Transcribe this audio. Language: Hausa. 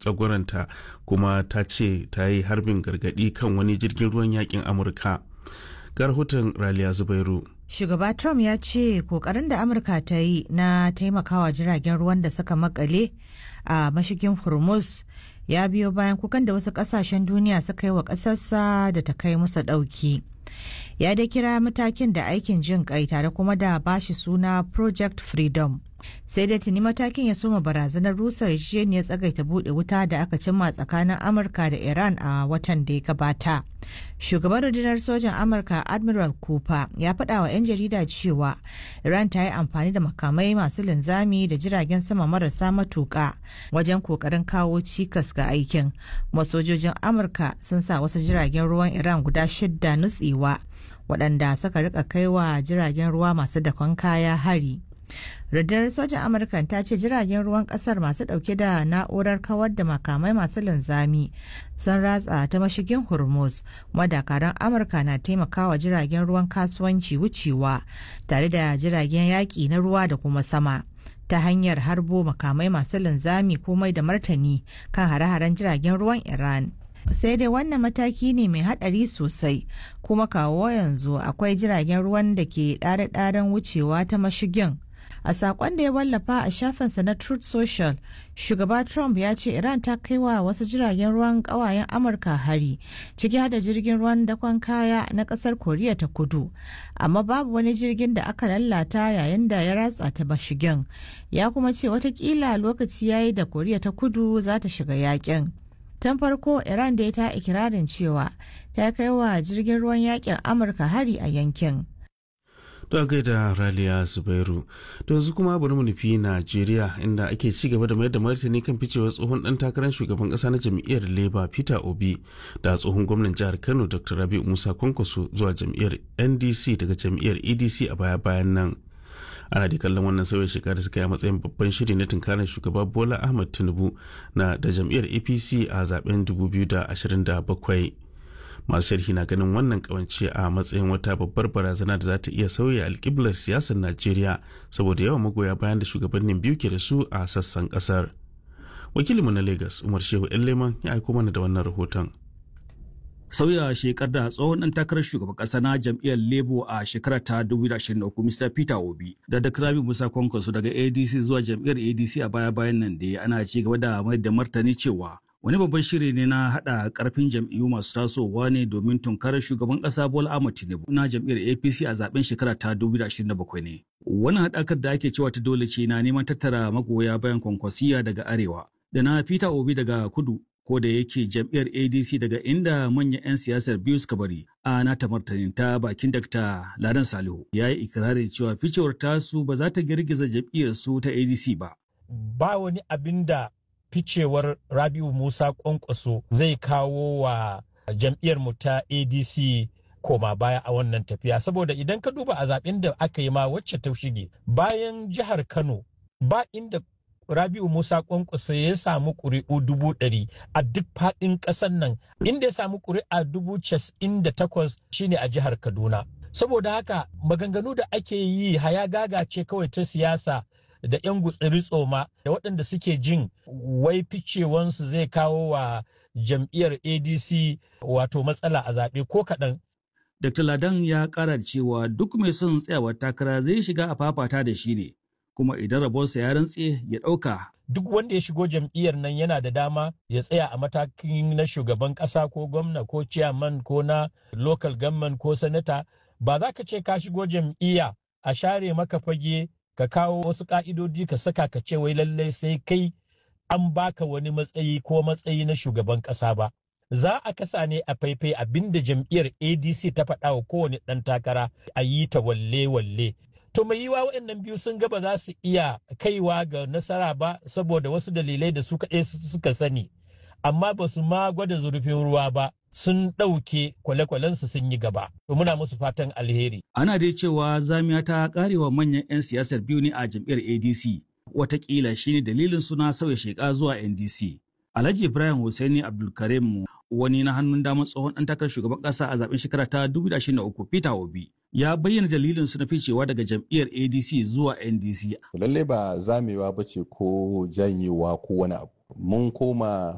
tsagwaranta kuma ta ce ta yi harbin gargadi kan wani jirgin ruwan yakin amurka ga rahoton raliya zubairu Shugaba Trump ya ce kokarin da Amurka ta yi na taimakawa jiragen ruwan da suka makale a mashigin Hormuz ya biyo bayan kukan da wasu kasashen duniya suka yi wa ƙasarsa da ta kai musu ɗauki. Ya dai kira matakin da aikin jin kai tare kuma da bashi suna Project Freedom. sai dai tuni matakin ya soma barazanar rusa yarjejeniyar tsagaita bude wuta da aka cimma tsakanin amurka da iran a watan da ya gabata shugaban rundunar sojan amurka admiral cooper ya faɗa wa 'yan jarida cewa iran ta yi amfani da makamai masu linzami da jiragen sama marasa matuƙa wajen kokarin kawo cikas ga aikin kuma sojojin amurka sun sa wasu jiragen ruwan iran guda shidda nutsewa waɗanda suka rika kaiwa jiragen ruwa masu dakon kaya hari rundunar sojan amurka ta ce jiragen ruwan kasar masu dauke da na'urar kawar da makamai masu linzami sun ratsa ta mashigin hormuz madakaran amurka na taimakawa jiragen ruwan kasuwanci wucewa tare da jiragen yaƙi na ruwa da kuma sama ta hanyar harbo makamai masu linzami komai da martani kan hare-haren jiragen ruwan iran sai dai wannan mataki ne mai hadari sosai kuma kawo yanzu akwai jiragen ruwan da ke ɗare-ɗaren wucewa ta mashigin a sakon da ya wallafa a shafinsa na truth social shugaba trump ya ce iran ta kai wa wasu jiragen ruwan kawayen amurka hari ciki hada jirgin ruwan dakon kaya na kasar koriya ta kudu amma babu wani jirgin da aka lalata yayin da ya ratsa ta mashigin ya kuma ce watakila lokaci yayi da koriya ta kudu za ta shiga yakin tun farko iran da ta ikirarin cewa ta kai wa jirgin ruwan yakin amurka hari a yankin da gaida raliya zubairu da yanzu kuma bari mu nufi najeriya inda ake ci gaba da mayar da martani kan ficewar tsohon dan takarar shugaban kasa na jam'iyyar labour peter obi da tsohon gwamnan jihar kano dr rabi musa kwankwaso zuwa jam'iyyar ndc daga jam'iyyar edc a baya bayan nan ana da kallon wannan sauyin shekara suka yi a matsayin babban shiri na tunkarar shugaba bola ahmad tinubu na da jam'iyyar apc a zaben 2027 masu sharhi na ganin wannan kawance a matsayin wata babbar barazana da za ta iya sauya alkiblar siyasar najeriya saboda yawan magoya bayan da shugabannin biyu ke da su a sassan kasar wakilinmu na lagos umar shehu leman ya aiko mana da wannan rahoton sauya shekar da tsohon ɗan takarar shugaban ƙasa na jam'iyyar labour a shekarar ta 2023 mr peter obi da dr rabi musa kwankwaso daga adc zuwa jam'iyyar adc a baya bayan nan da ana ci gaba da mai da martani cewa wani babban shiri ne na haɗa ƙarfin jam'iyyu masu tasowa ne domin tunkarar shugaban ƙasa bola ahmad tinubu na jam'iyyar apc a zaben shekara ta 2027 ne wani haɗakar da ake cewa ta dole ce na neman tattara magoya bayan kwankwasiya daga arewa da na peter obi daga kudu ko da yake jam'iyyar adc daga inda manyan 'yan siyasar biyu suka bari a nata martanin ta bakin dr ladan salihu ya yi ikirarin cewa ficewar tasu ba za ta girgiza jam'iyyar su ta adc ba ba wani abin da ficewar rabiu musa kwankwaso zai kawo wa jam'iyyar mu ta adc koma baya a wannan tafiya saboda idan ka duba a zaben da aka yi ma wacce ta shige bayan jihar kano ba inda Rabiu Musa Kwankwasa ya samu ƙuri'u dubu ɗari a duk faɗin ƙasar nan inda ya samu ƙuri'a dubu casa'in da takwas shine a jihar Kaduna. Saboda haka maganganu da ake yi haya gaga ce kawai ta siyasa da 'yan gutsiri tsoma da waɗanda suke jin wai ficewansu zai kawo wa jam'iyyar ADC wato matsala a zaɓe ko kaɗan. Dr. Ladan ya ƙara da cewa duk mai son tsayawar takara zai shiga a fafata da shi ne. kuma idan rabonsa ya rantse ya ɗauka. Duk wanda ya shigo jam'iyyar nan yana da dama ya tsaya a matakin na shugaban ƙasa ko gwamna ko ciyaman ko na local government ko sanata ba za ka ce ka shigo jam'iyya a share maka fage ka kawo wasu ka'idodi ka saka ka ce wai lallai sai kai an baka wani matsayi ko matsayi na shugaban ƙasa ba. Za a kasa ne a faifai abinda jam'iyyar ADC ta faɗa wa kowane ɗan takara a yi ta walle-walle. To mai yiwa waɗannan biyu sun ga ba za su iya kaiwa ga nasara ba saboda wasu dalilai da su kaɗai suka sani, amma ba su ma gwada zurfin ruwa ba sun ɗauke kwale-kwalensu sun yi gaba. To muna musu fatan alheri. Ana dai cewa zamiya ta karewa manyan 'yan siyasar biyu ne a jam'iyyar ADC. Wataƙila shine dalilin suna sauya sheka zuwa NDC. Alhaji Ibrahim Hussaini Abdulkarim wani na hannun damar tsohon ɗan takarar shugaban ƙasa a zaben shekara ta 2023 Peter Obi ya bayyana dalilin su na ficewa daga jam'iyyar ADC zuwa NDC. Lallai ba zamewa ba ce ko janyewa ko wani abu. Mun koma